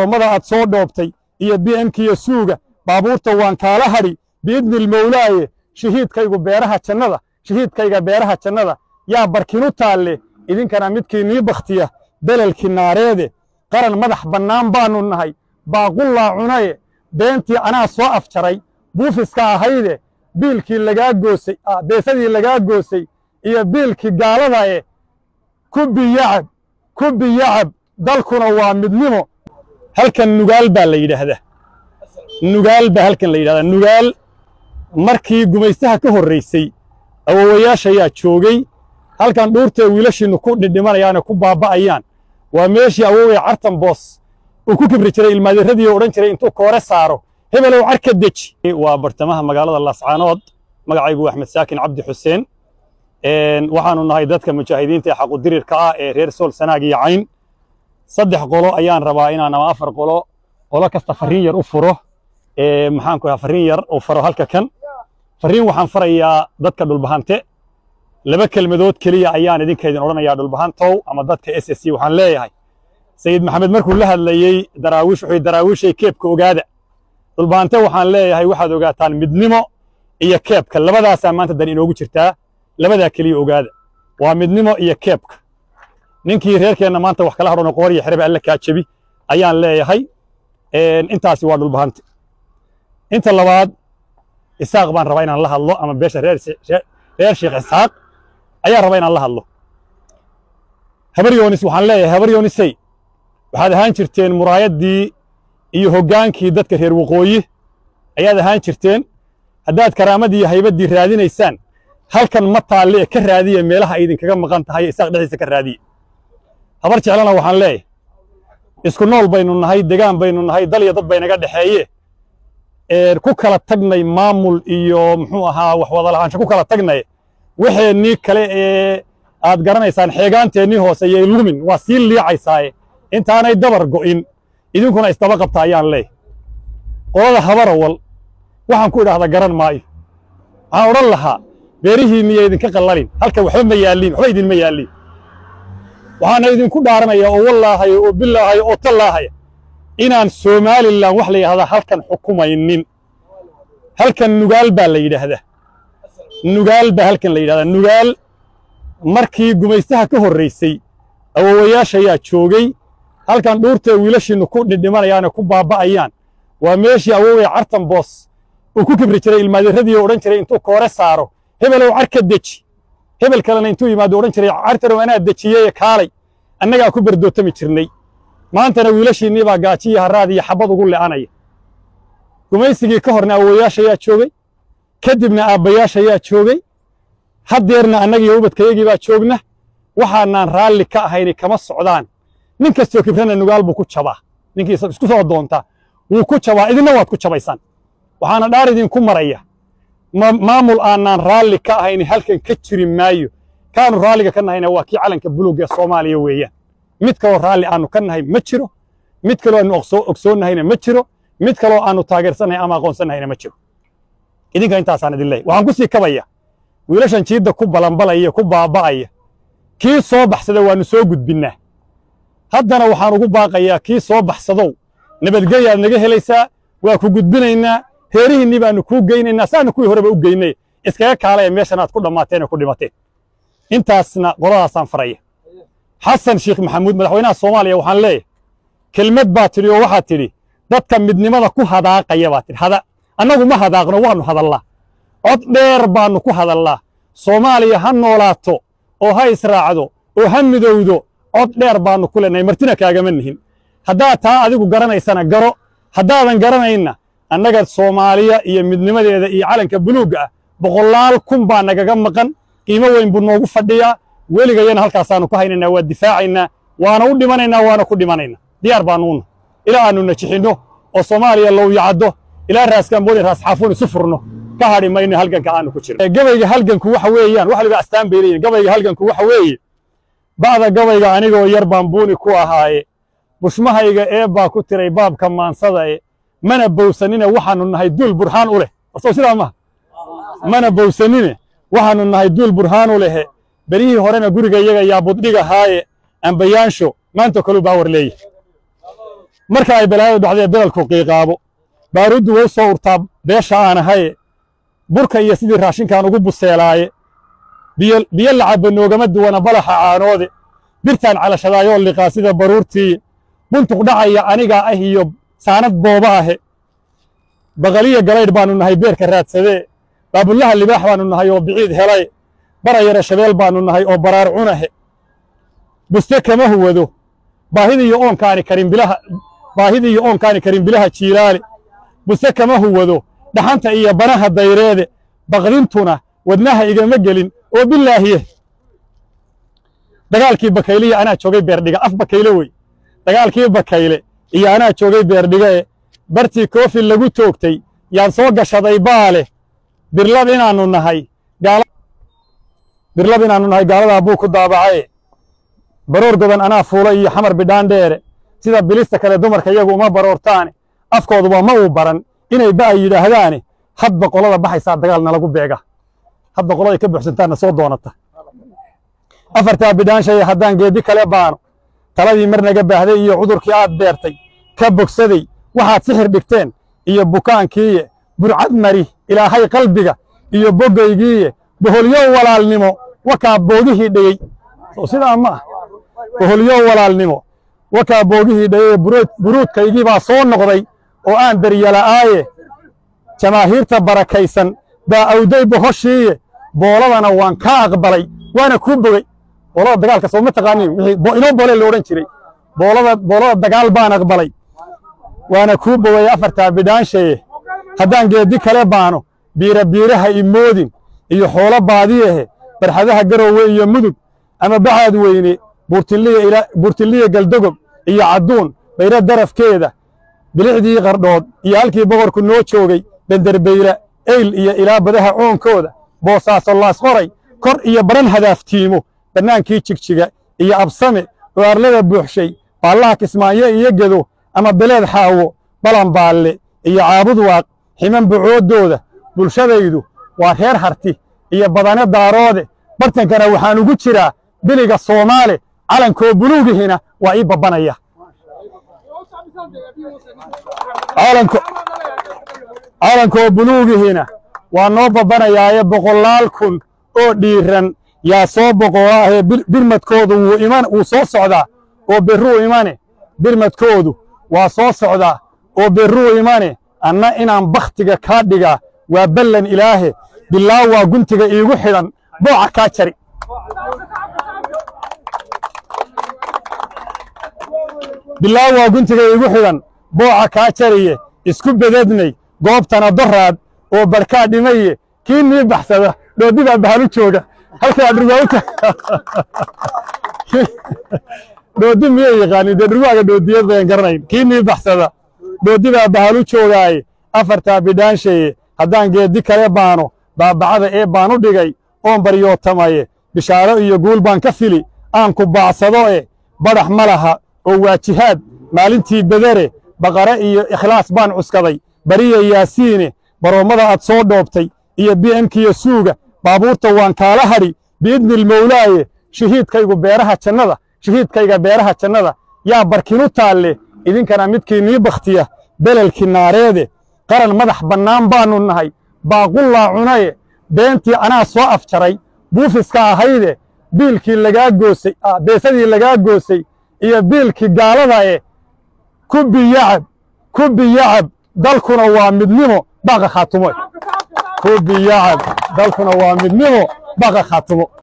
baloomada aad soo dhoobtay iyo b m kiyo suuga baabuurta waan kaala hadhi biidnilmowlaaye shahiidkaygu beeraha jannada shahiidkayga beeraha jannada yaa barkinu taalle idinkana midkii nii bakhtiya belalkii naareede qaran madax bannaan baannu nahay baaqullaa cunaye beentii anaa soo afjaray buufiska ahayde biilkii lagaa goosay beesadii lagaa goosay iyo biilkii gaalada e ku biyacab ku biyacab dalkuna waa midnimo halkan nugaal baa la yidhaahdaa nugaal baa halkan la yidhahdaa nugaal markii gumaystaha ka horraysay awowayaashayaa joogay halkan dhuurtee wiilashiinnu ku dhidhimanayaane ku baaba'ayaan waa meeshii awowey cartan boos uu ku kibri jiray ilmaadirradii odhan jiray intuu koore saaro hebelow car ka deji waa bartamaha magaalada laascaanood magacaygu waa axmed saakin cabdi xuseen waxaannu nahay dadka mujaahidiinta ee xaqudirirka ah ee reer sool sanaag iyo cayn saddex qolo ayaan rabaa inaan ama afar qolo qolo kasta farriin yar u furo maxaan ku farriin yar u faro halka kan farriin waxaan farayaa dadka dhulbahante laba kelmadood keliya ayaan idinkaydin odhanayaa dhulbahantow ama dadka s s c waxaan leeyahay sayid maxamed markuu la hadlayey daraawiish wuxuu daraawiishay keebka ogaada dhulbahante waxaan leeyahay waxaad ogaataan midnimo iyo keebka labadaasaa maanta dan inoogu jirtaa labadaa keliya ogaada waa midnimo iyo keebka ninkii reerkeenna maanta wax kala hadhona qoor iyo xerebe alle kaa jebi ayaan leeyahay intaasi waa dhulbahante inta labaad isaaq baan rabaa inaan la hadlo ama beesha reer reer sheekh isxaaq ayaan rabaa inaan la hadlo habar yoonis waxaan leeyahay habar yoonisey waxaad ahaan jirteen muraayaddii iyo hoggaankii dadka reer waqooyi ayaad ahaan jirteen haddaad karaamadii iyo haybaddii raadinaysaan halkan ma taalle ee ka raadiya meelaha ay idinkaga maqan tahay isaaq dhexdiisa ka raadiya habar jeclana waxaan leeyahay isku nool baynu nahay degaan baynu nahay dal iyo dad baynaga dhexeeye ku kala tagnay maamul iyo muxuu ahaa wax wada lahaansho ku kala tagnay waxeennii kale ee aad garanaysaan xeegaanteennii hoose yay lumin waa sii liicaysaaye intaanay dabar go'in idinkuna isdaba qabta ayaan leeyahay qolada habarawal waxaan ku idhaahda garan maayo waxaan odhan lahaa beerihiinniya idinka qallalin halkan waxba ma yaalliin waxba idinma yaalliin waxaana idinku dhaaranaya oo wallaahaya oo bilaahaya oo tallaahaya inaan somalilan wax la yidhahdaa halkan xukumaynin halkan nugaal baa la yidhaahdaa nugaal baa halkan la yidhahdaa nugaal markii gumaystaha ka horraysay awowayaashayaa joogay halkan dhuurtee wiilashiinnu ku dhidhimanayaane ku baaba'ayaan waa meeshii awowey cartan boos uu ku kibri jiray ilmaadirradii odhan jiray intuu koore saaro hebelow car ka deji hebel kalena intuu yimaado odhan jiray cartanow anaa dejiyeye kaalay annagaa ku berdootami jirnay maantana wiilashiinnii baa gaaji iyo harraad iyo xabbad ugu le'anaya gumaysigii ka horna awowayaashayaa joogay kadibna aabbayaashayaa joogay haddeerna annagiiyo ubadkayagii baa joogna waxaanaan raalli ka ahayni kama socdaan nin kastoo kibrana nugaal buu ku jabaa ninkii isku soo doonta wuu ku jabaa idinna waad ku jabaysaan waxaana dhaar idinku maraya maamul aanaan raalli ka ahayni halkan ka jiri maayo kaanu raalliga ka nahayna waa kii calanka buluugga ee soomaaliya weeyaan mid kaloo raalli aanu ka nahay ma jiro mid kaloo aanu ogsoonnahayna ma jiro mid kaloo aanu taageersannahay ama aqoonsannahayna ma jiro idinka intaasaan idin leeyahy waxaan ku sii kabaya wiilashan jiidda ku balanbalaya ku baaba'aya kii soo baxsada waannu soo gudbinnaa haddana waxaan ugu baaqayaa kii soo baxsadow nabadgelyaad naga helaysaa waa ku gudbinaynaa reerihiinnii baannu kuu geynaynaa saannu kuwii horeba u geynay iskaga kaalaya meeshan aad ku dhammaateen ee ku dhimateen intaasna qoladaasaan faraya xasan sheekh maxamuud madaxweynaha soomaaliya waxaan leeyahay kelmad baa tidhi oo waxaad tidhi dadka midnimada ku hadaaqaya baa tidhi hada annagu ma hadaaqno waannu hadallaa cod dheer baannu ku hadallaa soomaaliya ha noolaato oo ha israacdo oo ha midowdo cod dheer baannu ku leenahay martina kaagama nihin haddaad taa adigu garanaysana garo haddaadan garanayna annaga soomaaliya iyo midnimadeeda iyo calanka buluugga ah boqolaal kun baa nagaga maqan qiimo weyn buu noogu fadhiyaa weligayana halkaasaannu ka haynaynaa waa difaacaynaa waana u dhimanaynaa waana ku dhimanaynaa diyaar baanuuna ilaa aannu najixinno oo soomaaliya lowyacaddo ilaa raaskambooni raasxaafuun isu furno ka hadhi mayno halganka aanu ku jirno gabayga halganku waxa weeyaan wax liba astaan bay leeyihin gabayga halganku waxa weeye ba'da gabayga anigoo yar baan buuni ku ahaaye bushmahayga ee baa ku tiray baabka maansada e mana bowsanine waxaannu nahay duul burhaan u leh warsow sidaa maha mana bowsanine waxaannu nahay duul burhaan u lehe beryihii horena guriga iyaga yaa buddhigahaaye ambayaansho maanta kaluu baawar leeyahy marka ay balaayadu dhacdee belalku qiiqaabo baaruuddu way soo urtaa beesha aan ahaye burka iyo sidii raashinkaan ugu buseelaaye biyo lacabba noogama duwana balaxa caanoode birtaan calashadaayoo liqaa sida baruurtii buntuq dhacaya anigaa ah iyo saanad booba ahe baqaliya galaydh baannu nahay beerka raadsadee baabullaha libaax baannu nahay oo biciid helay barayara shabeel baannu nahay oo baraar cunahe buste kama huwado baahidiiyo oonkaani karin bilaha baahidiiyo oonkaani karin bilaha jiilaale buste kama huwado dhaxanta iyo banaha dayreede baqdintuna wadnaha igama gelin oo bilaahiye dagaalkii bakayle iyo anaa joogay beerdhiga af bakayle wey dagaalkii bakayle iyo anaa joogay beerdhiga e bartii koofi lagu toogtay yaan soo gashaday baale birlab inaannu nahay birlab inaannu nahay gaaladaa buu ku daabacaye baroor godan anaa fuula iyo xamar bidhaan dheere sida bilista kale dumarka iyagu uma baroortaane afkooduba ma uu baran inay ba ay yidhaahdaane hadba qolada baxaysaa dagaal nalagu beega hadba qoladay ka buuxsantaanna soo doonata afartaa bidhaanshaye haddaan geeddi kale baano taladii mar naga baahday iyo cudurkii aad beertay ka bogsaday waxaad sixir dhigteen iyo bukaankiiye burcad mari ilaahay qalbiga iyo boggaygiiye boholyow walaalnimo wakaa boogihii dhegey soo sidaa ma ah boholyow walaalnimo wakaa boogihii dhegey buruudkaygii baa soo noqday oo aan daryala'aaye jamaahiirta barakaysan baa awday bohoshiiye booladana waan kaa aqbalay waana kuu bogey boolada dagaalka soo ma taqaanin inoo boole lo odhan jiray boolada boolada dagaal baan aqbalay waana kuu bogay afartaa bidhaanshaye haddaan geeddi kale baano biira biiraha imoodin iyo xoolo baadiyahe barxadaha garowe iyo mudug ama baxaad weyne buurtiliya galdogob iyo cadduun bayra darafkeeda bilicdii qardhood iyo halkii boqorku noo joogay benderbeyla eyl iyo ilaa badaha coonkooda boosaaso laas qoray kor iyo baran hadaaftiimo bannaankii jigjiga iyo absame oo arlada buuxshay baallaha kismaayo iyo gedo ama beleed xaawo balanbaalle iyo caabud waaq ximan bucooddooda bulshadaydu waa reer harti iyo badane daaroode bartankana waxaan ugu jiraa biliga soomaale calankoo buluugihina waa ii babbanaya calankoo buluugihina waa noo babbanayaaye boqolaal kun oo dhiiran yaa soo boqolaahee birmadkoodu wuu iman wuu soo socdaa oo berruu imane birmadkoodu waa soo socdaa oo berruu imane anna inaan bakhtiga kaa dhigaa waa ballan ilaahe bilaa waa guntiga iigu xidhan booca kaa jari bilaa waa guntiga iigu xidhan booca kaa jariye isku bedadnay goobtana doraad oo barkaa dhimaye kii nii baxsada dhoodibaa bahalu jooga halkaa dhurwaauta dhoodi miyay yaqaanin dee dhurwaaga dhoodiyad bayan garanayn kii nii baxsada dhoodibaa bahalu joogaaye afartaa bidhaanshaye haddaan geeddi kale baano baabacada ee baan u dhigay oon baryootamaye bishaaro iyo guul baan ka fili aan ku baacsado e badhax ma laha oo waajihaad maalintii bedere baqare iyo ikhlaas baan cuskaday bariya yaasiine baroommada aad soo dhoobtay iyo bi'emkiyo suuga baabuurta waan kaala hadhi biidnilmowlaaye shahiidkaygu beeraha jannada shahiidkayga beeraha jannada yaa barkinu taalle idinkana midkii nii bakhtiya belelkii naareede qaran madax bannaan baannu nahay baaqullaa cunaye beentii anaa soo afjaray buufiska ahayde biilkii lagaa goosay beesadii lagaa goosay iyo biilkii gaalada e ku biyacab ku biyacab dalkuna waa midnimo baqa khaatumo ku biyacab dalkuna waa midnimo baqa khaatumo